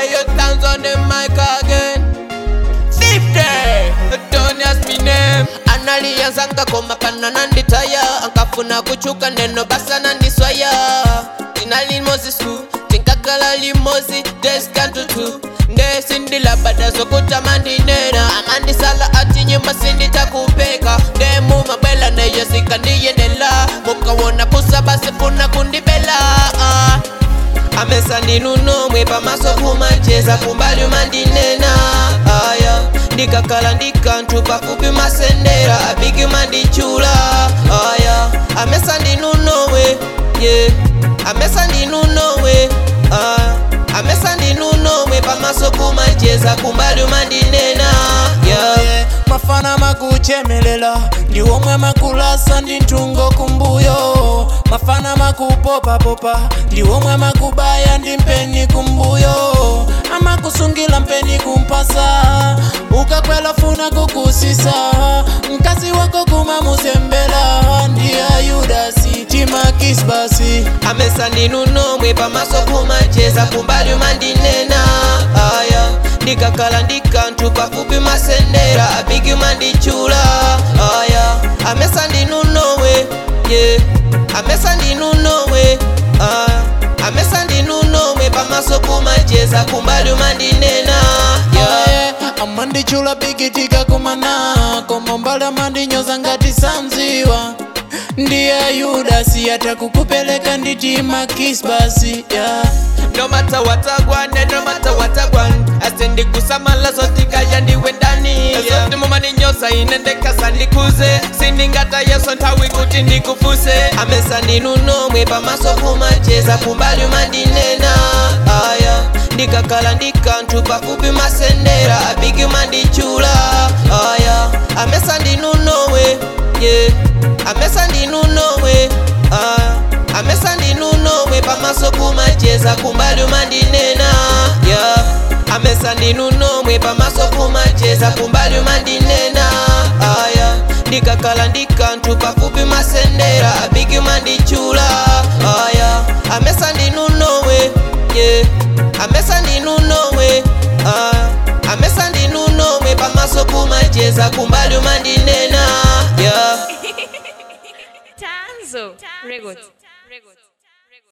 Hey, your thumbs on the mic again. Fifty. Don't ask me name. Analianzanga koma pana nanditaya ankafuna kuchuka neno basa nandiswaya tina limozi sku tinkakala limozi deskantutu ndesindila bada zokuta mandinena amandisala ati nyuma sinditakupeka ndemumabwela neyo sikandiyendela mukawona kusaba sifuna kundibela ah. amesa ndinunomwe pamaso kumacheza kumbali umandinena aya ndikakhala ndikanthu pafupi masendera apiki mandichula aya amesa ndinunomwe ye amesa ndinunomwe aya amesa ndinunomwe pamaso kumacheza kumbali umandinena yeah. Yeah, mafana makuchemelela ndiwomwe makulasa ndi nthungo kumbuyo mafana makupopapopa ndiwomwe makubaya ndi mpeni kumbuyo amakusungila mpeni kumpasa ukakwela funa kukusisa mkazi wako kumamuzembela ndiya yudasi timakis basi amesa ndinunomwe pamaso kumacheza kumbali umandinena aya ndikakhala ndikanthu pafupi masendera apiki mandichula aya amesa ndinunomwe ye amesa ndinunomwe aya amesa ndinunomwe pamaso kumacheza kumbali umandinena yeah. yeah. amandichula bikitika kumana komombala mandinyoza ngati samziwa ndiye yudasi atakukupeleka nditi makis basi yeah. no matter what I want, and no matter what I want asendi kusamala zotikaya ndiwe ndani zote mumani nyosa inendekasa ndikuze sindingata yeso nthawi kuti ndikufuse amesa ndinunomwe pamaso kumacheza kumbali umandinena aya ndikakhala ndikanthu pafupi masendera apiki mandichula aya amesa ndinunomwe yeah. amesa ndinunomwe aya amesa ndinunomwe pamaso kumacheza kumbali umandinena yeah. amesa ndinunomwe pamaso kumacheza kumbali umandinena aya ndikakhala ndikanthu pafupi masendera apiki mandichula aya amesa ndinunomwe yeah. amesa ndinunomwe aya amesa ndinunomwe pamaso kumacheza kumbali umandinena yeah. Tanzo Records.